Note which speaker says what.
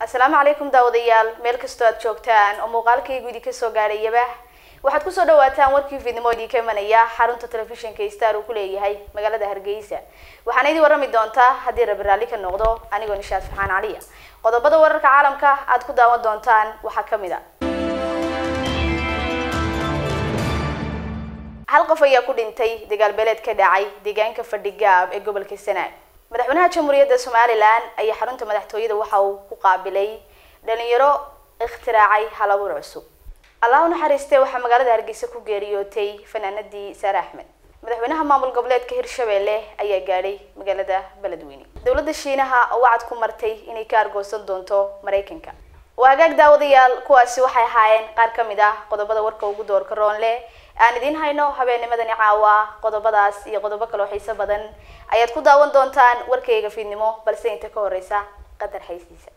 Speaker 1: asalaamu calaykum daawadayaal meel kastoo aad joogtaan oo muuqaalkaygu idinka soo gaadhayaba waxaad kusoo dhawaataan warkii fiidnimo idinka imanaya xarunta telefishinka star uu ku leeyahay magaalada hargeysa waxaana idin warrami doontaa haddii rabi raalli ka noqdo anigoo nishaad faxaan caliya qodobada wararka caalamka aad ku daawan doontaan waxaa kamid a hal qof ayaa ku dhintay dagaal beeleed ka dhacay deegaanka fadhigaab ee gobolka sanaag madaxweynaha jamhuuriyadda somalilan ayaa xarunta madaxtooyada waxa uu ku qaabilay dhalinyaro ikhtiraacay halabuur cusub allah u naxariistee waxaa magaalada hargeysa ku geeriyootay fanaanadii saare axmed madaxweynaha maamul goboleedka hirshabelle ayaa gaadhay magaalada beledweyne dowladda shiinaha oo wacad ku martay inay ka argoosan doonto maraykanka waa hagaag daawadayaal kuwaasi waxay ahaayeen qaar ka mid ah qodobada warka ugu doorka roonle aan idiin hayno habeennimadani caawa qodobadaas iyo qodobo kaloo xiiso badan ayaad ku daawan doontaan warkayga fiidnimo balse inta ka horeysa qadar xaysiisa